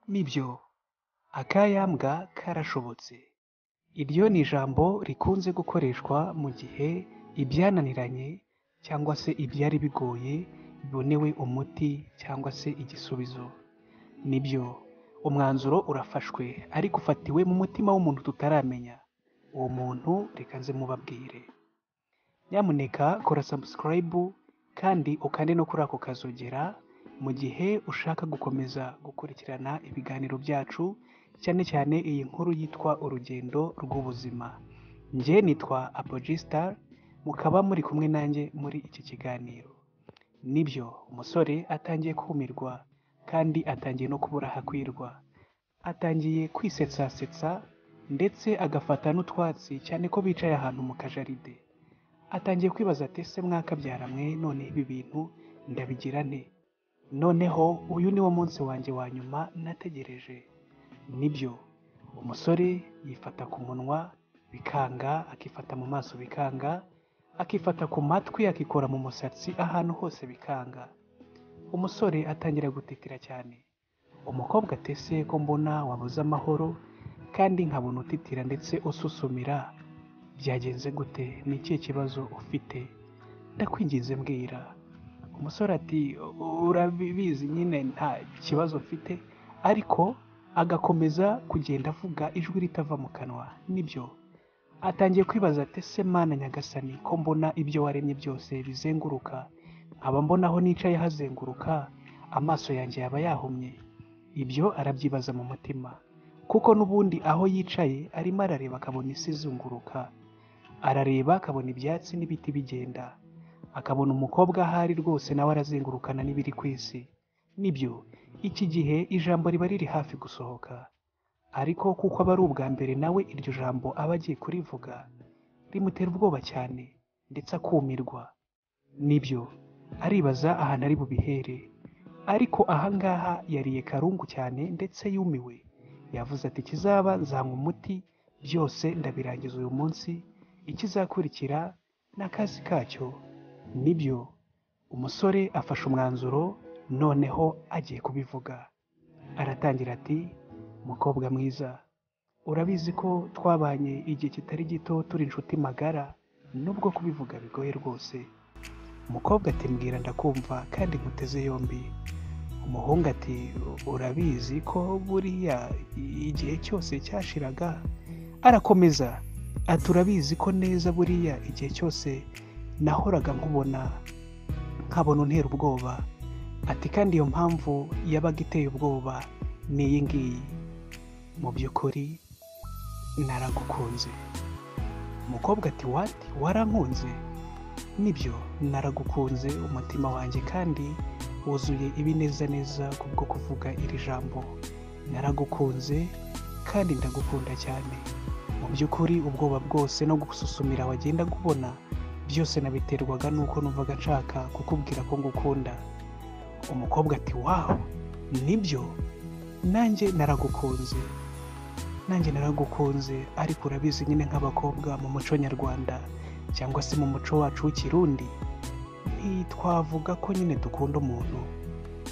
Nibyo, akayambwa karashobotse. Iryo ni ijambo rikunze gukoreshwa mu gihe ibyananiranye cyangwa se ibyari bigoye bibonewe umuti cyangwa se igisubizo. Nibyo, umwanzuro urafashwe ariko ufatiwe mu mutima w'umuntu tutaramenya. Uwo muntu reka nze mubabwire. Nyamuneka kora subscribe kandi ukande no kuri ako kazogera mu gihe ushaka gukomeza gukurikirana ibiganiro byacu cyane cyane iyi nkuru yitwa urugendo rw'ubuzima. Njye nitwa Apologista mukaba muri kumwe nanjye muri iki kiganiro. Nibyo, umusore atangiye kumirwa kandi atangiye no kubura ahakwirwa. Atangiye kwisetsasetsa ndetse agafata n'utwatsi cyane ko bicaye ahantu mu kajaride. Atangiye kwibaza ati ese mwakabyara mwe none ibi bintu ndabigira nte? Noneho uyu ni wo munsi wanjye wa nyuma nategereje. Nibyo, umusore yifata ku munwa bikanga, akifata mu maso bikanga, akifata ku matwi, akikora mu musatsi, ahantu hose bikanga. Umusore atangira gutikira cyane. Umukobwa ati ese ko mbona wabuze amahoro kandi nkabona utitira ndetse ususumira, byagenze gute? Ni ikihe kibazo ufite? Ndakwinginze mbwira. Umusore ati urabizi nyine nta kibazo mfite ariko agakomeza kugenda avuga ijwi ritava mu kanwa. Nibyo, atangiye kwibaza ati ese mana nyagasani ko mbona ibyo waremye byose bizenguruka, nkaba mbona aho nicaye hazenguruka, amaso yanjye yaba yahumye. Ibyo arabyibaza mu mutima kuko n'ubundi aho yicaye arimo arareba akabona isi izunguruka. Arareba akabona ibyatsi n'ibiti bigenda, akabona umukobwa ahari rwose nawe arazengurukana n'ibiri ku isi. Nibyo, iki gihe ijambo riba riri hafi gusohoka ariko kuko aba ari ubwa mbere nawe iryo jambo aba agiye kurivuga, rimutera ubwoba cyane ndetse akumirwa. Nibyo, aribaza ahantu ari bubihere ariko ahangaha yariye karungu cyane ndetse yumiwe. Yavuze ati ikizaba nzanywa umuti byose ndabirangiza uyu munsi, ikizakurikira ni akazi kacyo. Nibyo, umusore afashe umwanzuro noneho agiye kubivuga. Aratangira ati mukobwa mwiza, urabizi ko twabanye igihe kitari gito turi inshuti magara nubwo kubivuga bigoye rwose. Umukobwa ati mbwira ndakumva kandi nkuteze yombi. Umuhungu ati urabizi ko buriya igihe cyose cyashiraga arakomeza ati urabizi ko neza buriya igihe cyose nahoraga nkubona nkabona untera ubwoba ati kandi iyo mpamvu yabaga iteye ubwoba ni iyi ngiyi mu by'ukuri naragukunze umukobwa ati wati warankunze nibyo naragukunze umutima wanjye kandi wuzuye ibinezaneza kubwo kuvuga iri jambo naragukunze kandi ndagukunda cyane mu by'ukuri ubwoba bwose no gususumira wagenda kubona byose nabiterwaga n'uko numvaga nshaka kukubwira ko ngukunda umukobwa ati wawu nibyo nanjye naragukunze nanjye naragukunze ariko urabizi nyine nk'abakobwa mu muco nyarwanda cyangwa se mu muco wacu w'ikirundi ntitwavuga ko nyine dukunda umuntu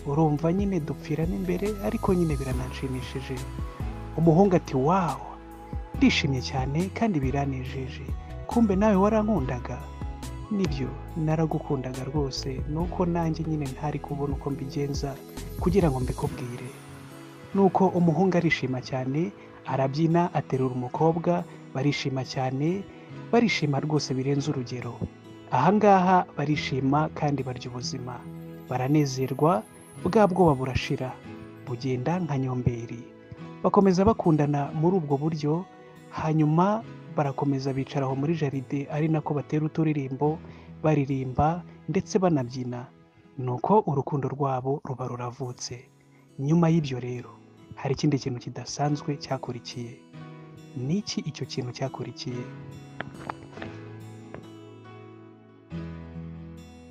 urumva nyine dupfirana imbere ariko nyine birananshimishije umuhungu ati wawu ndishimye cyane kandi biranejeje kumbe nawe warankundaga nibyo naragukundaga rwose ni uko nanjye nyine ntari kubona uko mbigenza kugira ngo mbikubwire nuko umuhungu arishima cyane arabyina aterura umukobwa barishima cyane barishima rwose birenze urugero ahangaha barishima kandi barya ubuzima baranezerwa bwa bwoba burashira bugenda nka nyomberi bakomeza bakundana muri ubwo buryo hanyuma barakomeza bicara aho muri jaride ari nako batera uturirimbo baririmba ndetse banabyina nuko urukundo rwabo ruba ruravutse nyuma y'ibyo rero hari ikindi kintu kidasanzwe cyakurikiye ni iki icyo kintu cyakurikiye